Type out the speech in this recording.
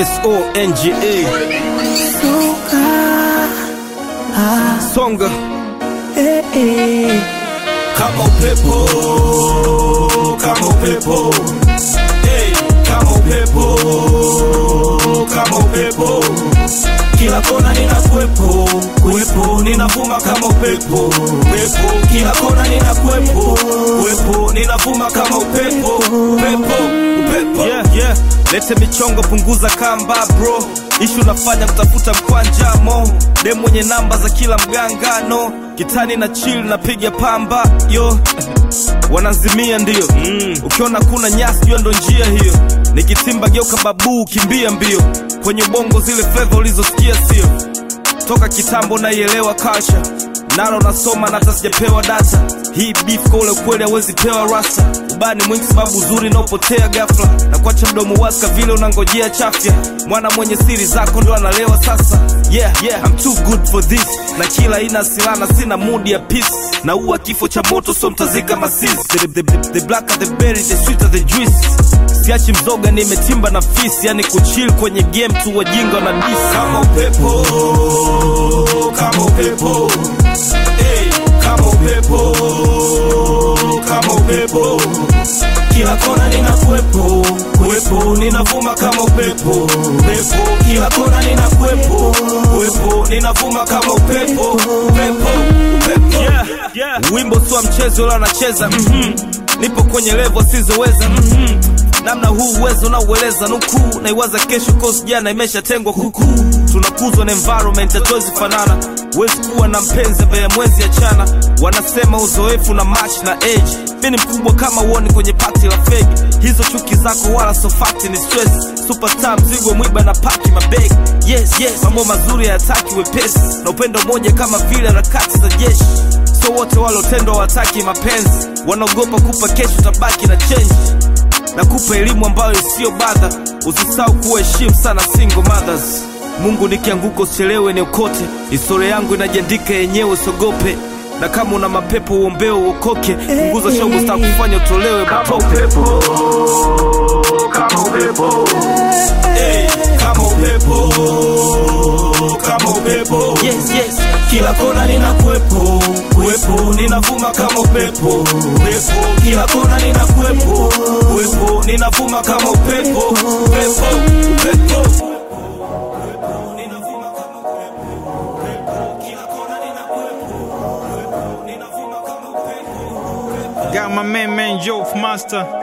S-O-N-G-A Songa kama upepo kama upepo hey, kama upepo kama upepo kila kona ninakuwepo kuwepo ninavuma kama upepo upepo kila kona ninakuwepo kuwepo ninavuma kama upepo upepo upepo yeah, yeah. Lete michongo punguza kamba bro ishu nafanya kutafuta mkwanja mo dem mwenye namba za kila mgangano kitani na chill napiga pamba yo wanazimia ndio mm. ukiona kuna nyasi jua ndo njia hiyo nikitimba geuka babuu kimbia mbio kwenye ubongo zile fleva ulizosikia sio toka kitambo naielewa kasha nalo nasoma na hata sijapewa data hii beef kwa ule ukweli hawezi pewa rasta ubani mwingi sababu uzuri naopotea gafla na kuacha mdomo waska vile unangojea chafya mwana mwenye siri zako ndo analewa sasa yeah, yeah, I'm too good for this na kila ina silana sina mudi ya peace na uwa kifo cha moto so mtazika masisi the, the, the, the blacker the berry the sweeter the juice siachi mzoga nimetimba na fisi yani kuchill kwenye game tu wajinga na disi kama upepo kama upepo hey, kama upepo kama upepo kila kona ninakuwepo kuwepo ninavuma kama upepo upepo kila kona ninakuwepo kuwepo ninavuma kama upepo upepo upepo yeah, yeah. wimbo sio mchezo ula anacheza mm-hmm. nipo kwenye levo sizoweza mm-hmm. namna huu uwezo naueleza nukuu naiwaza kesho cause jana imeshatengwa kukuu tunakuzwa na environment hatuwezi fanana huwezi kuwa na mpenzi ambaye mwezi achana wanasema uzoefu na match na age mi ni mkubwa kama uoni kwenye pati la fegi hizo chuki zako wala sofati ni stress superstar mzigo mwiba na paki mabegi yes yes mambo mazuri hayataki wepesi na upendo moja kama vile harakati za jeshi so wote walotendwa wataki mapenzi wanaogopa kupa kesho tabaki na change na kupa elimu ambayo isiyo badha usisahau kuheshimu sana single mothers mungu nikianguka usichelewe niokote historia yangu inajiandika yenyewe usogope na kama una mapepo uombeo uokoke punguza shogo staa kufanya utolewe matope kama upepo hey, kama upepo kama upepo yes, yes. kila kona ninakuwepo kuwepo ninavuma kama upepo upepo kila kona ninakuwepo kuwepo ninavuma kama upepo upepo upepo Ninavuma kama upepo, upepo. Kila kona ninakuwepo, upepo. Ninavuma kama upepo, upepo. Got my man, man, Joe Master.